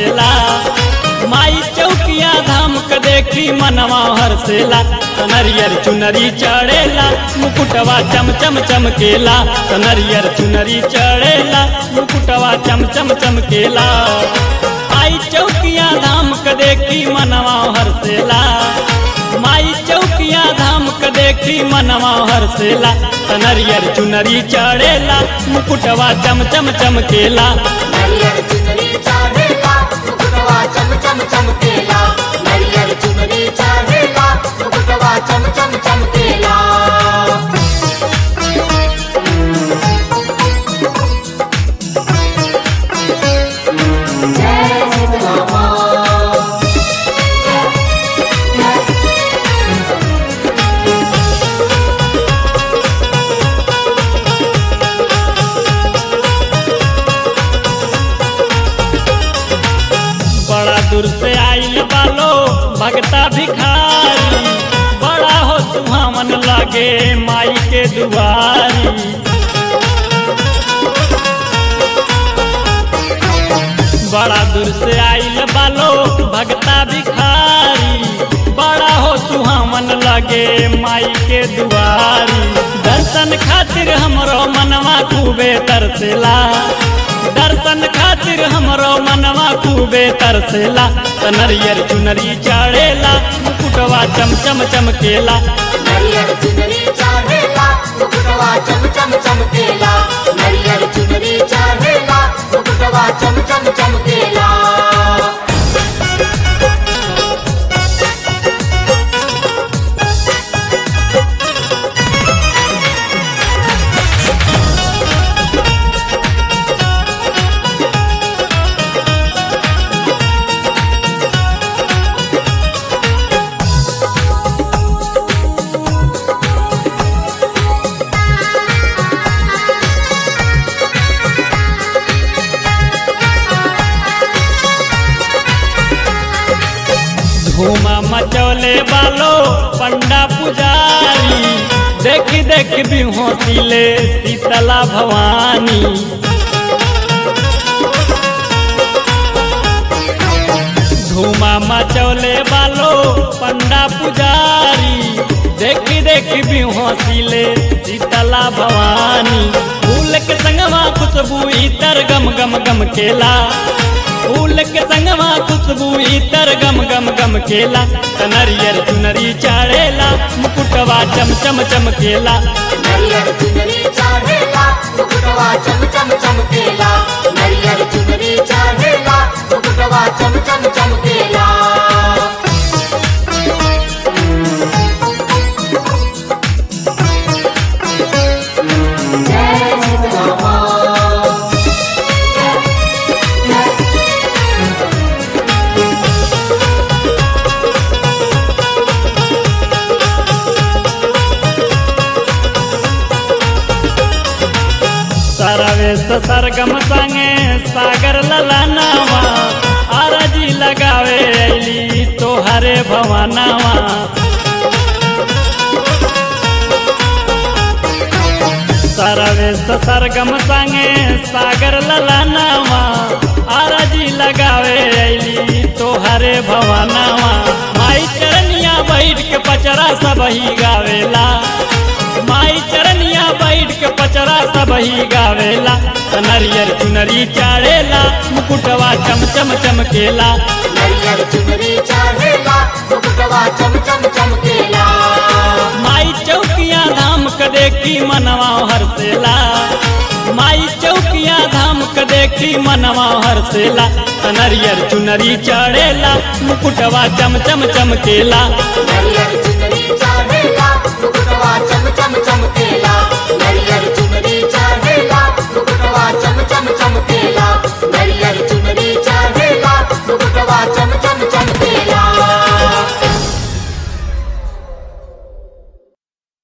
हरसेला माई चौकिया धाम के देखी मनवा हरसेला कनरियर चुनरी चढ़ेला मुकुटवा चम चम चमकेला कनरियर चुनरी चढ़ेला मुकुटवा चम चम चमकेला आई चौकिया धाम के देखी मनवा हरसेला माई चौकिया धाम के देखी मनवा हरसेला कनरियर चुनरी चढ़ेला मुकुटवा चम चम चमकेला नरियर चुनरी चढ़ेला मुकुटवा चम चम चमकेला नरियर चुनरी चढ़ेला मुकुटवा चम चम चमकेला जय शीतला माँ बड़ा दूर से आइल बालो भगता भिखारी बड़ा हो सुहावन लगे माई के दुआरी बड़ा दूर से आइल बालो भगता भिखारी बड़ा हो सुहावन लगे माई के दुआरी दर्शन खातिर हमरो मनवा खूबे तरसेला दर्शन खातिर हमरो मनवा खूबे तरसेला तनरियर चुनरी चढ़ेला मुकुटवा चम चम चमकेला नरियर चुनरी चढ़ेला मुकुटवा चम चम चमकेला नरियर चुनरी चढ़ेला मुकुटवा चम चम चमकेला धूमा मचौले बालो पंडा पुजारी देखी देखी भी हौसिले शीतला भवानी धूमा मचौले बालो पंडा पुजारी देखी देखी भी हौसिले शीतला भवानी फूल के संगवा खुशबू इतर गम गम गम केला फूल के संगवा खुशबू इतर गम गम गम केला कनरियर चुनरी चढ़ेला मुकुटवा चम चम चमकेला नरियर चुनरी चढ़ेला मुकुटवा चम चम चमकेला नरियर चुनरी चढ़ेला मुकुटवा चम चम चमकेला जय शीतला माँ सरवेश सरगम संगे सागर ललनावा आरजी लगावे अली तोहरे भवनावा सरवेश सरगम संगे सागर ललनावा आरजी लगावे अली तोहरे भवनावा माई चरनिया बैठ के पचरा सब ही गावेला माई चरनिया बैठ के पचरा सब ही गावेला कनरियर चुनरी चढ़ेला मुकुटवा चम चम चमकेला नरियर चुनरी चढ़ेला मुकुटवा चम चम चमकेला माई चौकिया धाम के देखी मनवा हरसेला माई चौकिया धाम के देखी मनवा हरसेला कनरियर चुनरी चढ़ेला मुकुटवा चम चम चमकेला नरियर चुनरी चढ़ेला मुकुटवा चम चम चमकेला